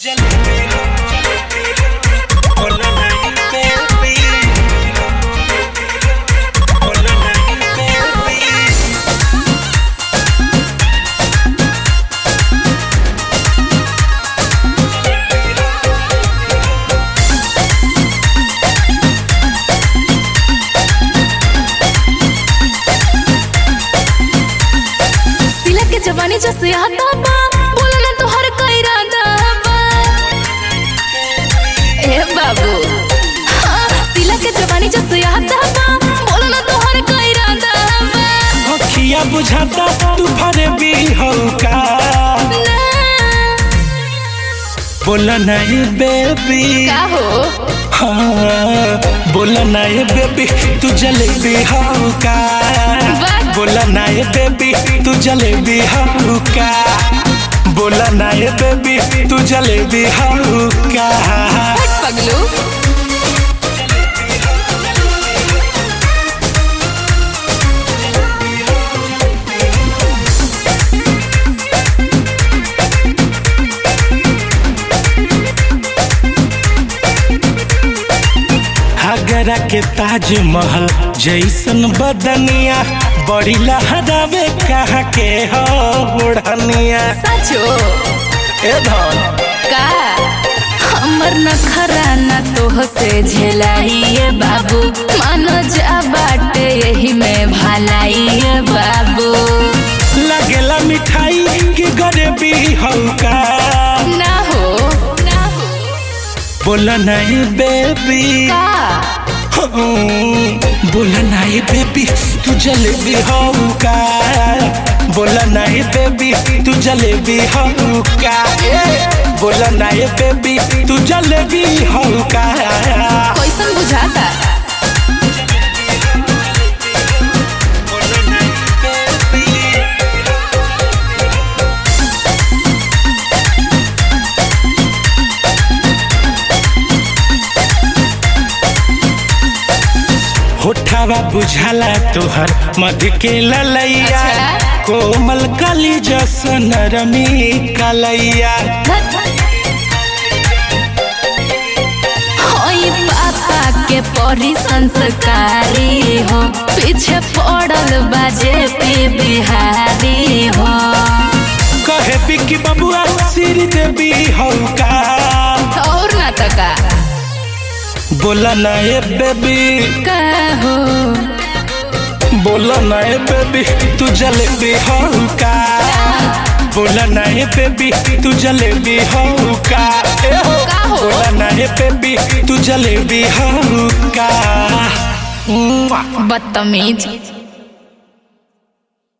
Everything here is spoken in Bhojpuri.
सिला के जवानी जो सियाता बा बोला ना तोहर कई इरादा बा ए बाबू हाँ, सिला के जवानी जो सियाता बा बोला ना तोहर कई इरादा बा अखिया बुझाता तूफान भी हौका ना बोला नहीं बेबी का हो हाँ बोला नहीं बेबी तू जलेबी हौका वाह। बोला नहीं बेबी तू जलेबी हौका बोला नहीं बेबी तू जलेबी हौका हट पगलू आगरा के ताजमहल जैसन बदनिया बड़ी लहरावे कहाँ के हो ओढ़निया सचो ए धन का हमर नखरा न तोह से झेलाइए बाबू मानो जा बाटे यही में भलाइए बाबू लगेला मिठाई की गरीबी हल्का ना हो ना हो बोला नहीं बेबी का बोला नहीं बेबी तू जलेबी हौका बोला नहीं बेबी तू जलेबी हौका बोला नहीं बेबी तू जलेबी हौका कैसन बुझाता बोला नहीं बेबी होठावा बुझाला तोहर मध के ललैया अच्छा। कोमल कली जसन रमी कलैया होई पापा के परी संस्कारी हो पीछे पड़ल बाजे पी बिहारी हो कहे बिकी बबुआ सिर देवी हौका और ना तका बोला ना ए बेबी का हो बोला ना ए बेबी तू जलेबी हौका बोला ना ए बेबी तू जलेबी हौका ए हो का हो? बोला ना ए बेबी तू जलेबी हौका बदतमीज